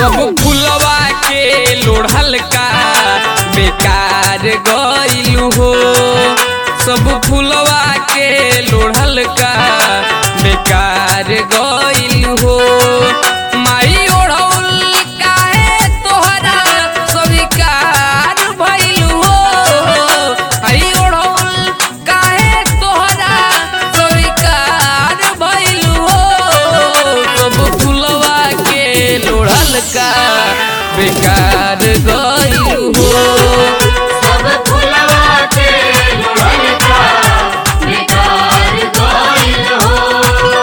सब फुलवा के लोढ़ल का बेकार गइलू हो सब फुलवा के लोढ़ल का बेकार गइलू हो माई ओढ़ौल काहे तोहरा स्वीकार भइलू हो आई ओढ़ौल काहे तोहरा स्वीकार भइलू हो सब फुलवा के लोढ़ल का बेकार गइलू हो सब फुलवा के लोढ़ल का बेकार गइल हो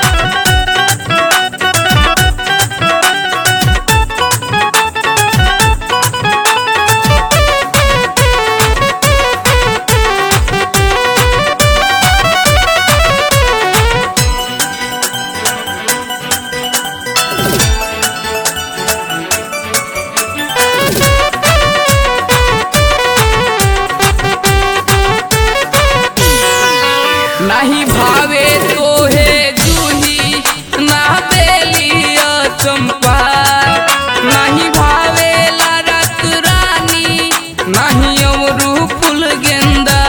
नहीं भावे तोहे जूही ना बेलिया चंपा नहीं भावे रत रानी नहीं अमरू फूल गेंदा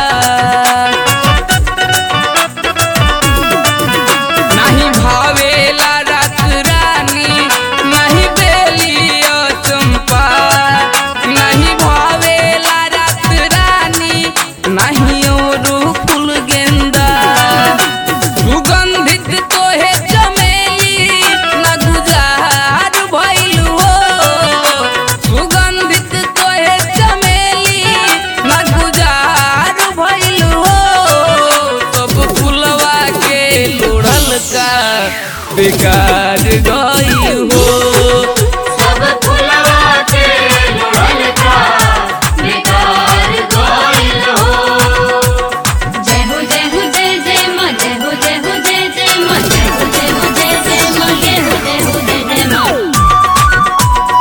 नहीं भावे रत रानी नहीं बेलिया चंपा नहीं भावे रत रानी नहीं अमरू फूल गेंदा सुगंधित तोहे चमेली न गुजार भइलू हो सुगंधित तोहे चमेली न गुजार भइलू हो सब फुलवा के लोढ़ल का बेकार गइल हो सब फुलवा के लोढ़ल का बेकार गइल हो जय हो जय हो जय जय माँ जय हो जय हो जय जय माँ जय हो जय हो जय जय माँ जय हो जय हो जय जय माँ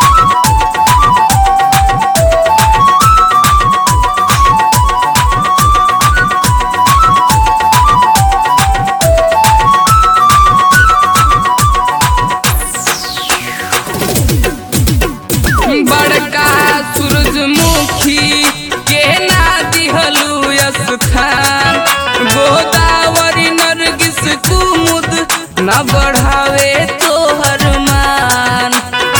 बड़का सूरजमुखी के ना दिहलू स्थान गोदावरी नरगिस कुमुद न बढ़ावे तोहर मान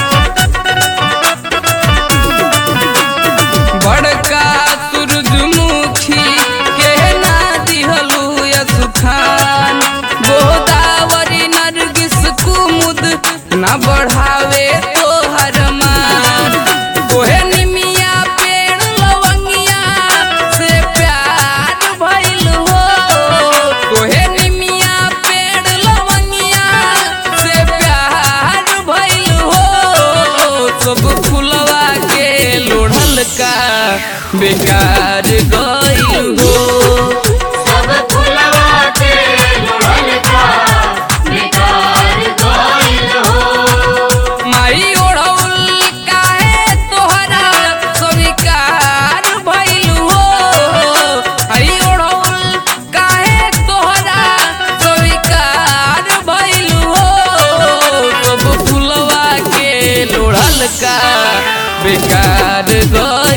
बड़का सूरजमुखी के ना दिहलू स्थान गोदावरी नरगिस कुमुद न बढ़ावे तोहर मान तोहे निमिया पेड़ लवंगिया से प्यार भइल हो तोहे निमिया पेड़ लवंगिया से प्यार भइल हो सब फुलवा के लोढ़ल का बेकार गइल हो सब फुलवा के लोढ़ल का बेकार गइल हो माई ओढ़ौल काहे तोहरा स्वीकार भइलू हो आई ओढ़ौल काहे तोहरा स्वीकार भइलू हो सब फुलवा के लोढ़ल का बेकार गइल